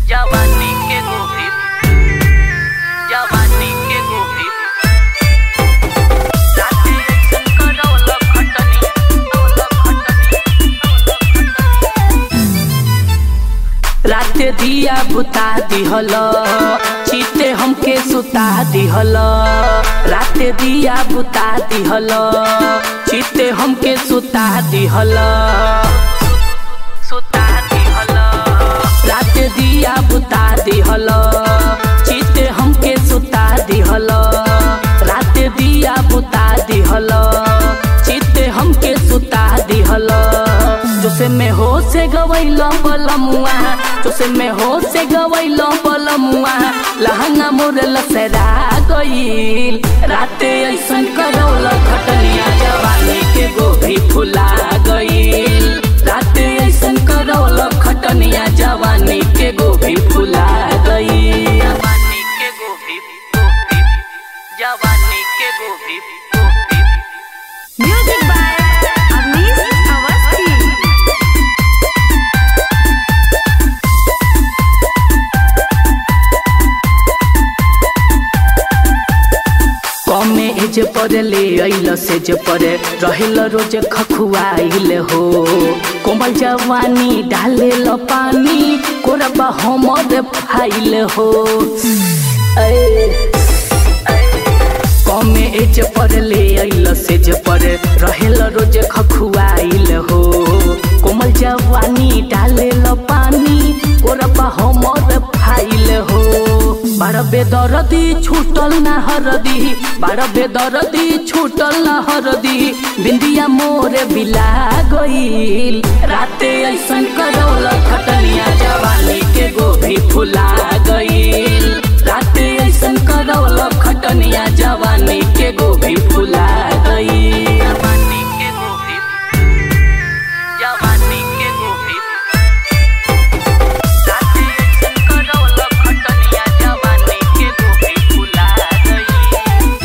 जवानी के गोभी जवानी के गोभी राते ऐसन करौल खटनी औल खटनी राते दिया बुता दिहल चीते हमके सुता दिहल राते दिया बुता दिहल चीते हमके सुता दिहल सुता दिहल राते दिया बुता दिहल चीते हमके सुता दिहल राते दिया बुता दिहल चीते हमके सुता दिहल जोसे में हो से गवैल पलमुआ जोसे में हो से गवैल पलमुआ लहंगा मोर लसरा गईल राते ऐसन करौल खटनिया जवानी के गोभी फुला गईल राते ऐसन करौल खटनिया जवानी के गोभी फुला गईल जवानी के गोभी गोभी जवानी के गोभी गोभी Music by Avnish Awasthi. कमे एज पर ले अइल से जे पर रहेल रोज खखुआइल हो कोमल जवानी डाले ल पानी कोरबा हमर फाइल हो ऐ कमे एज पर ले अइल से जे पर रहेल रोज खखुआइल हो कोमल जवानी डाले ल पानी कोरबा हमर फाइल हो बारह बेदरदी छूटल ना हरदी बारह बेदरदी छूटल ना हरदी बिंदिया मोरे बिला गईल राते ऐसन करौल खटनिया जवानी के गोभी फुला गईल राते ऐसन करौल खटनिया जवानी के गोभी फुला गईल जवानी के गोभी जवानी के गोभी राते ऐसन करौल खटनिया जवानी के गोभी फुला गई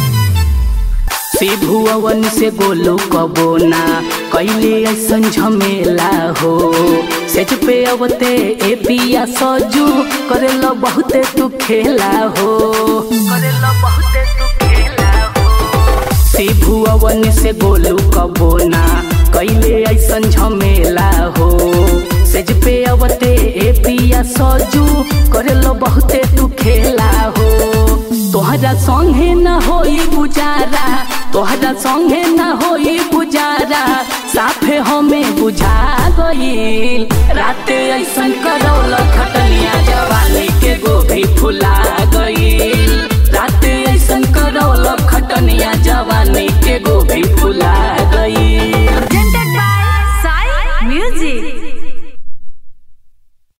शिभु अवन से गोलू कबो ना कैले ऐसन झमेला हो सेज पे अवते ए पिया सजू करेला बहुते तू खेला हो करेला बहुते तू खेला हो शिभु अवन से गोलू कबो ना कैले ऐसन झमेला हो सेज पे अवते ए पिया सजू करेला बहुते तू खेला हो तोहरा संगे न होई गुजारा तोहरा संगे न होई गुजारा साफे हमें बुझा गईल राते ऐसन करौल खटनिया जवानी के गोभी फुला गईल राते ऐसन करौल खटनिया जवानी के गोभी फुला